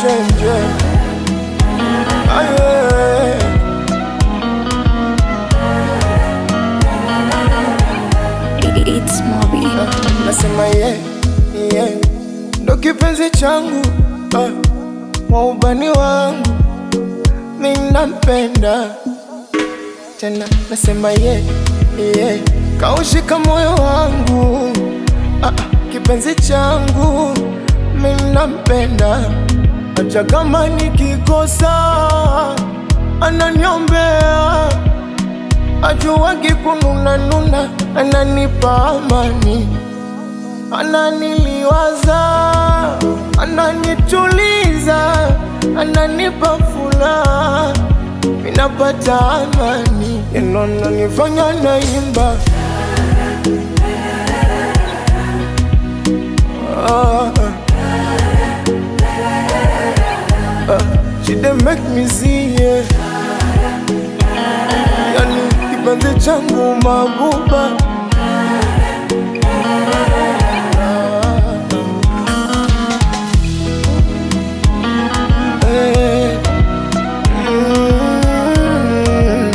chenje aye It's Moby. nasema ye ye ndo kipenzi changu ah, waubani wangu minampenda tena nasema ye ye kaushika moyo wangu ah, ah, kipenzi changu minampenda acha kama nikikosa ananiombea ajuwagi kununanuna ananipa amani ananiliwaza ananituliza ananipa furaha minapata amani inonanifanya naimba ah, ah, she dey make me see yeah. yani kipenzi changu mabuba Eh, mm,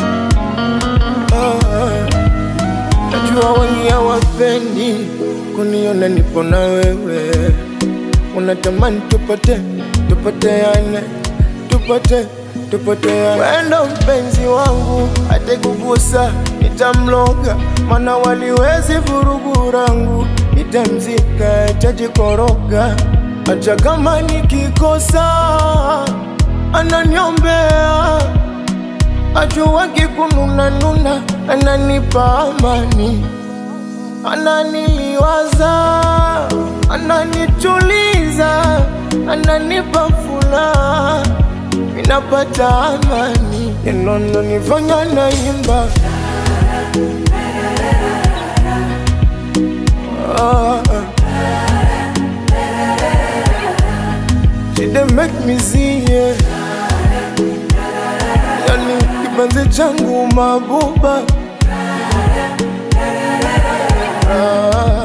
ah. Najua wengi hawapendi kuniona nipo na wewe, unatamani tupate tupoteane, tupate tupoteane. Wendo mpenzi wangu atekugusa, nitamloga, mana waliwezi vurugu rangu, nitamzika tajikoroga, hata kama nikikosa ananiombea ajuwagi kununanuna, ananipa amani, ananiliwaza, ananituliza, ananipa furaha, minapata amani, inononifanya naimba ah, ah. She dey make me see yeah. Yani kipenzi changu mabuba ah.